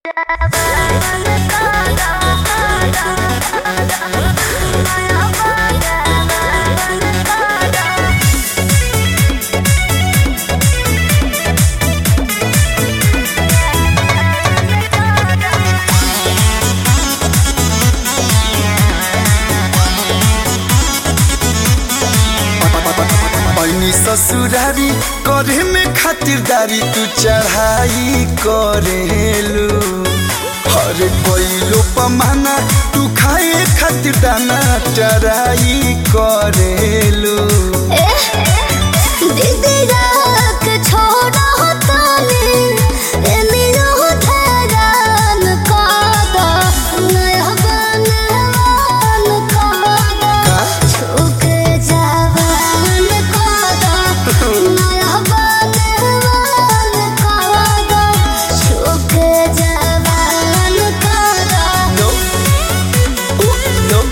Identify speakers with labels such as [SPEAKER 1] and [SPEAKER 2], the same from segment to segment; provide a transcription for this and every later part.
[SPEAKER 1] पैनी ससुरारी करे में खातिरदारी तू चढ़ाई करेलू हरे कोइलो पमाना तू खाए खातिर दाना चराई करेलू No. Ooh, no.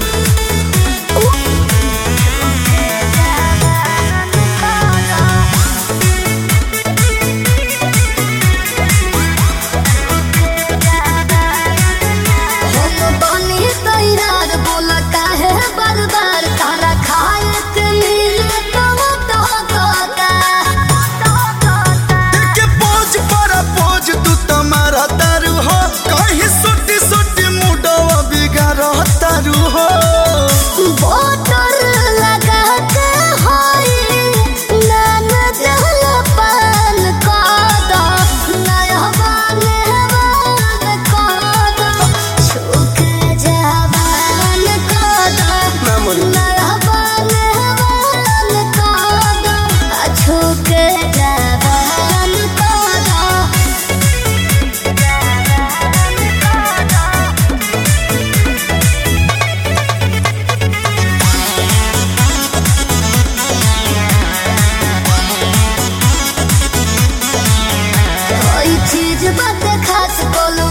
[SPEAKER 1] के पोज पर पोज तू तमारा तारू हो कहीं सोटी सोटी मुडवा बिगाड़ तारू हो ना मोरी
[SPEAKER 2] छोके जवान कादा कोई चीज बात खास बोलू